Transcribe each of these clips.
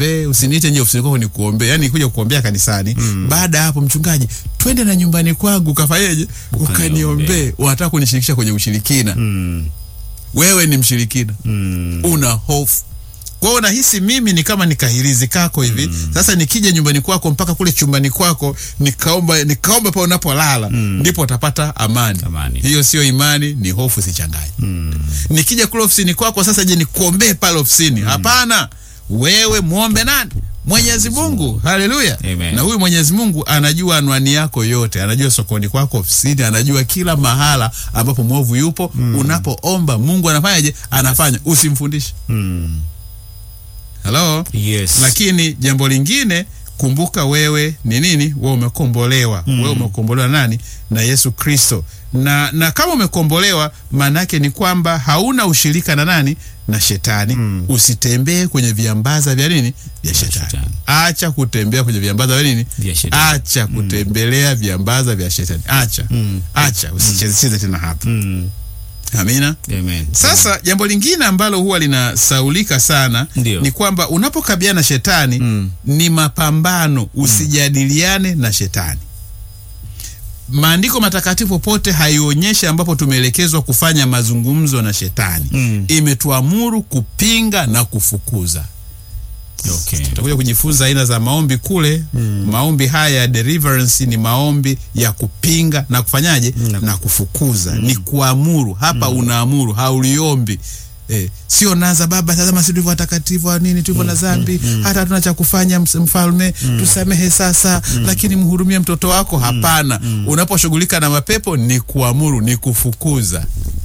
niombee, usiniite nje ofisini kwako nikuombee, yani kuja kuombea kanisani. Baada ya hapo, mchungaji, twende na nyumbani kwangu ukafanyeje, ukaniombee. Unataka kunishirikisha kwenye ushirikina. Mm. Wewe ni mshirikina, Mm. una hofu kwa hiyo nahisi mimi ni kama nikahirizi kako hivi sasa. Nikija nyumbani kwako mpaka kule chumbani kwako nikaomba nikaomba pa unapolala ndipo utapata amani. Amani. Hiyo sio imani, ni hofu, sichanganye. Nikija kule ofisini kwako sasa, je, nikuombee pale ofisini? Hapana, wewe muombe nani? Mwenyezi Mungu. Haleluya! Amen. Na huyu Mwenyezi Mungu anajua anwani yako yote, anajua sokoni kwako, ofisini, anajua kila mahala ambapo mwovu yupo. Unapoomba Mungu anafanyaje? Anafanya. Usimfundishe. Mm. Halo. Yes. Lakini jambo lingine, kumbuka wewe ni nini? Wewe umekombolewa. Wewe umekombolewa nani? Na Yesu Kristo. Na, na kama umekombolewa, maana yake ni kwamba hauna ushirika na nani? Na shetani. Usitembee kwenye viambaza vya nini? Vya shetani. shetani. Acha kutembea kwenye viambaza vya nini? Vya shetani. Acha kutembelea viambaza vya shetani. Acha. Acha, usichezecheze tena hapa. Mm. Amina. Amen. Sasa jambo lingine ambalo huwa linasaulika sana Ndio. ni kwamba unapokabiliana na shetani ni mapambano, usijadiliane na shetani. Maandiko matakatifu popote haionyeshi ambapo tumeelekezwa kufanya mazungumzo na shetani. Mm. Imetuamuru kupinga na kufukuza. Okay. Tutakuja kujifunza aina za maombi kule. Maombi haya ya deliverance ni maombi ya kupinga na kufanyaje na kufukuza, ni kuamuru. Hapa unaamuru, hauliombi. Eh, sio naza Baba, tazama sisi tulivyo watakatifu wa nini, tulivyo na dhambi, hata hatuna cha kufanya, ms- mfalme tusamehe sasa, lakini mhurumie mtoto wako. Hapana, unaposhughulika na mapepo ni kuamuru, ni kufukuza.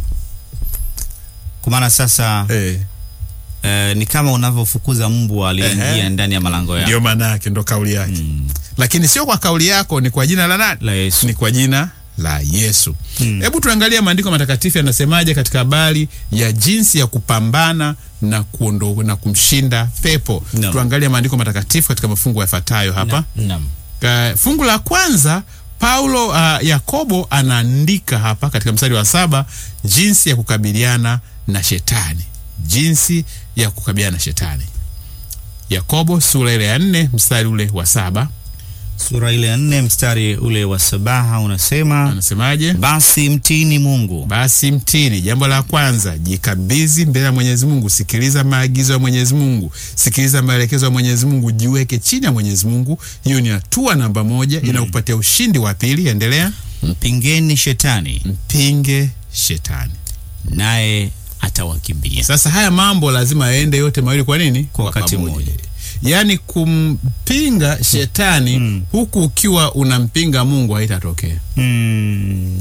Kwa maana sasa Eh, eh, ni kama unavyofukuza mbwa aliyeingia Ehe. ndani ya malango yako. ndio maana yake, ndo kauli yake, lakini sio kwa kauli yako, ni kwa jina la nani? La Yesu. ni kwa jina la Yesu. Hebu tuangalie maandiko matakatifu yanasemaje katika habari ya jinsi ya kupambana na kuondo, na kumshinda pepo. Naam. Tuangalie maandiko matakatifu katika mafungu yafuatayo hapa. Naam. Ka- fungu la kwanza Paulo uh, Yakobo anaandika hapa katika mstari wa saba jinsi ya kukabiliana na shetani, jinsi ya kukabiliana na shetani. Yakobo sura ile ya nne mstari ule wa saba Sura ile ya nne mstari ule wa sabaha unasema, anasemaje? basi mtini Mungu Basi mtini, jambo la kwanza, jikabidhi mbele ya Mwenyezi Mungu. Sikiliza maagizo ya Mwenyezi Mungu, sikiliza maelekezo ya Mwenyezi Mungu, jiweke chini ya Mwenyezi Mungu. Hiyo ni hatua namba moja, inakupatia ushindi wa pili. Endelea. mpingeni shetani Mpinge shetani. naye atawakimbia. Sasa haya mambo lazima yaende yote mawili. Kwa nini? Kwa wakati pamoja. mmoja. Yaani kumpinga shetani huku ukiwa unampinga Mungu haitatokea. Mm.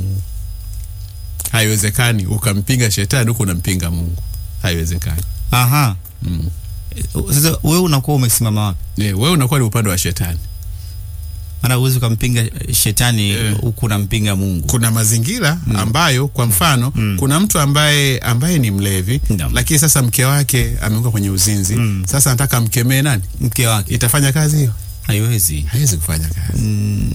Haiwezekani ukampinga shetani huku unampinga Mungu, haiwezekani. Aha. Sasa wewe unakuwa umesimama wapi? Eh, wewe unakuwa ni upande wa shetani. Maana huwezi ukampinga shetani Eh. huku unampinga Mungu. kuna mazingira ambayo kwa mfano kuna mtu ambaye ambaye ni mlevi Naam. lakini sasa mke wake ameanguka kwenye uzinzi sasa anataka amkemee nani Mke wake itafanya kazi hiyo haiwezi. haiwezi kufanya kazi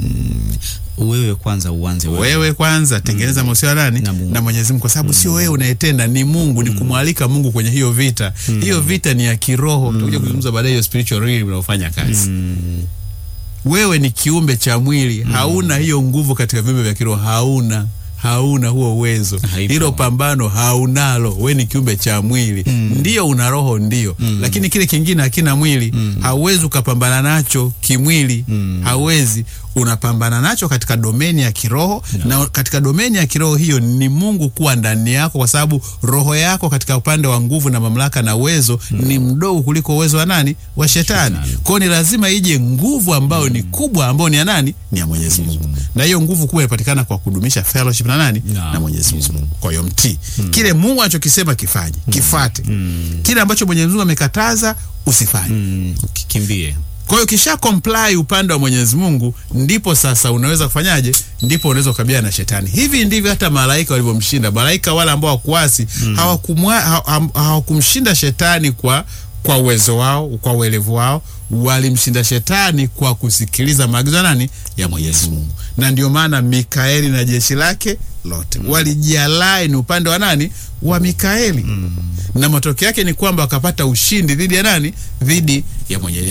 Wewe kwanza uanze wewe. wewe kwanza tengeneza mahusiano nani Na Mungu. na Mwenyezi Mungu kwa sababu sio wewe unayetenda ni Mungu ni kumwalika Mungu kwenye hiyo vita hiyo vita ni ya kiroho tutakuja kuzungumza baadaye hiyo spiritual realm unaofanya kazi wewe ni kiumbe cha mwili hauna hiyo nguvu katika viumbe vya kiroho hauna hauna huo uwezo Haipo. hilo pambano haunalo we ni kiumbe cha mwili ndio una roho ndio lakini kile kingine hakina mwili hauwezi ukapambana nacho kimwili hauwezi unapambana nacho katika domeni ya kiroho na katika domeni ya kiroho hiyo ni mungu kuwa ndani yako kwa sababu roho yako katika upande wa nguvu na mamlaka na uwezo ni mdogo kuliko uwezo wa nani wa shetani kwao ni lazima ije nguvu ambayo ni kubwa ambayo ni ya nani ni ya mwenyezi mungu na hiyo nguvu kubwa inapatikana kwa kudumisha fellowship na nani Na na mwenyezi mungu kwa hiyo mtii kile mungu anachokisema kifanye kifate kile ambacho mwenyezi mungu amekataza usifanye Mm. Kikimbie. kwa hiyo kisha comply upande wa Mwenyezi Mungu, ndipo sasa unaweza kufanyaje? Ndipo unaweza kukabiliana na shetani. Hivi ndivyo hata malaika walivyomshinda. Malaika wale ambao hawakuasi hawakumwa- ha- ha- hawakumshinda shetani kwa kwa uwezo wao, kwa uelevu wao, walimshinda shetani kwa kusikiliza maagizo ya nani? Ya Mwenyezi Mungu. Na ndio maana Mikaeli na jeshi lake lote walijialai ni upande wa nani? Wa Mikaeli. Na matokeo yake ni kwamba wakapata ushindi dhidi ya nani? Dhidi ya Mwenyezi